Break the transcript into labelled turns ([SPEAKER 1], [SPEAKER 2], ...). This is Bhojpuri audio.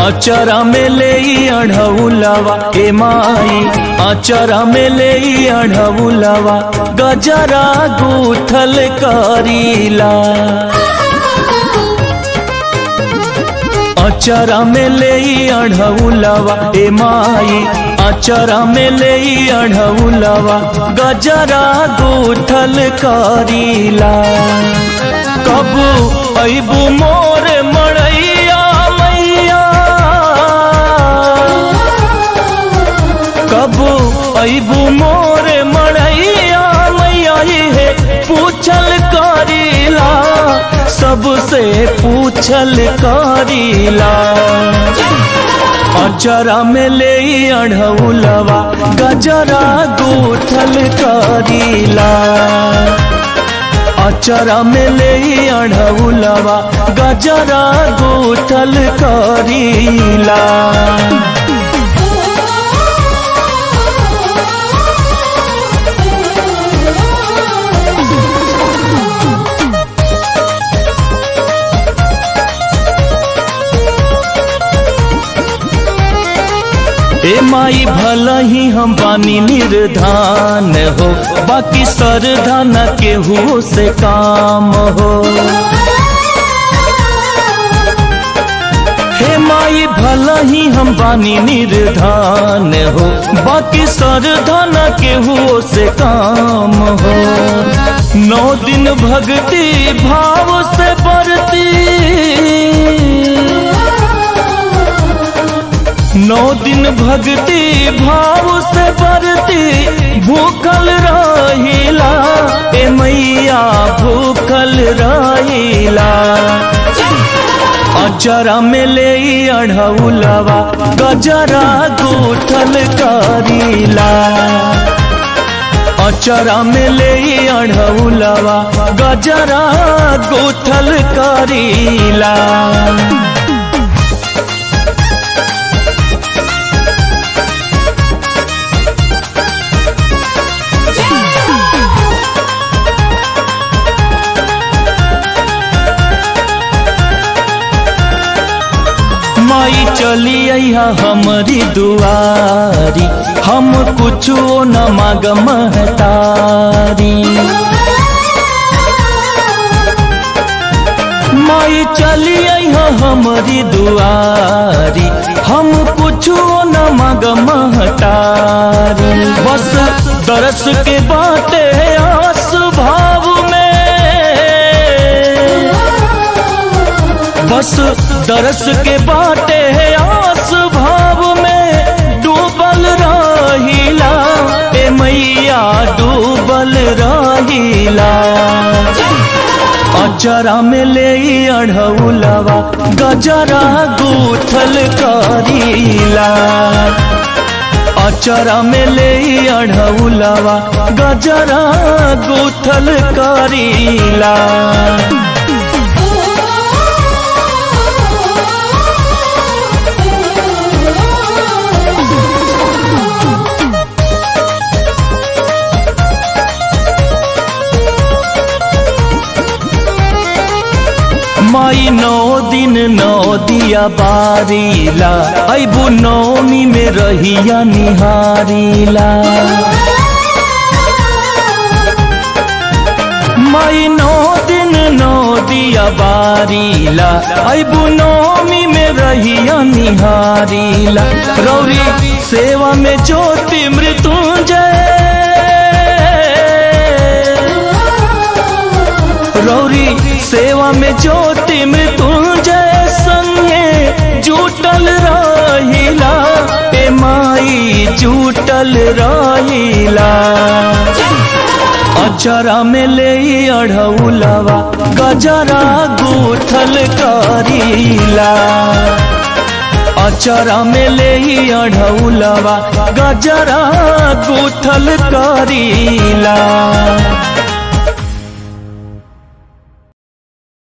[SPEAKER 1] अचरा में ले अढ़ौलवा ए माई अचरा में ले अढ़ौलवा गजरा गूथल करीला अचरा में ले अढ़ौलवा ए माई अचरा में ले अढ़ौलवा गजरा गूथल करीला कबू अबू मोर मड़ैया मैया कबू अबू मोर मड़ैया मैया हे पूछल करीला सबसे पूछल करीला अचरा में ले अढ़ौलवा गजरा गूथल करीला अचरा में ले अढ़ौलवा गजरा गूथल करीला ए माई भला ही हम बानी निर्धान हो बाकी सरधान केहू से काम हो हे माई भला ही हम बानी निर्धान हो बाकी सरधान केहू से काम हो नौ दिन भक्ति भाव से बरती नौ दिन भक्ति भाव से बरती भूखल रहिला ए मैया भूखल रहिला अचरा में ले अढ़ौलवा गजरा गूठल करीला अचरा में ले अढ़ौलवा गजरा गूठल करीला माई चली अहा हमारी दुआरी हम कुछो न माग महतारी माई चली अहा हमारी दुआरी हम कुछो न माग महतारी बस दरस के बाटे आस भाव में बस दरस के बाटे आस भाव में डूबल रहिला ए मैया डूबल रहिला अचरा में ले अढ़ौलवा गजरा गूथल करीला अचरा में ले अढ़ौलवा गजरा गूथल करीला माई नौ दिन नौ दिया बारीला अबू नौमी में रहिया निहारीला माई नौ दिन नौ दिया बारीला अबू नौमी में रहिया निहारीला रौरी सेवा में ज्योति मृत्युंजय रौरी सेवा में ज्योति मृत्युंजय संगे जुटल रहिला ए माई जुटल रहिला अचरा में ले अढ़ौलवा गजरा गूथल करीला अचरा में ले अढ़ौलवा गजरा गूथल करीला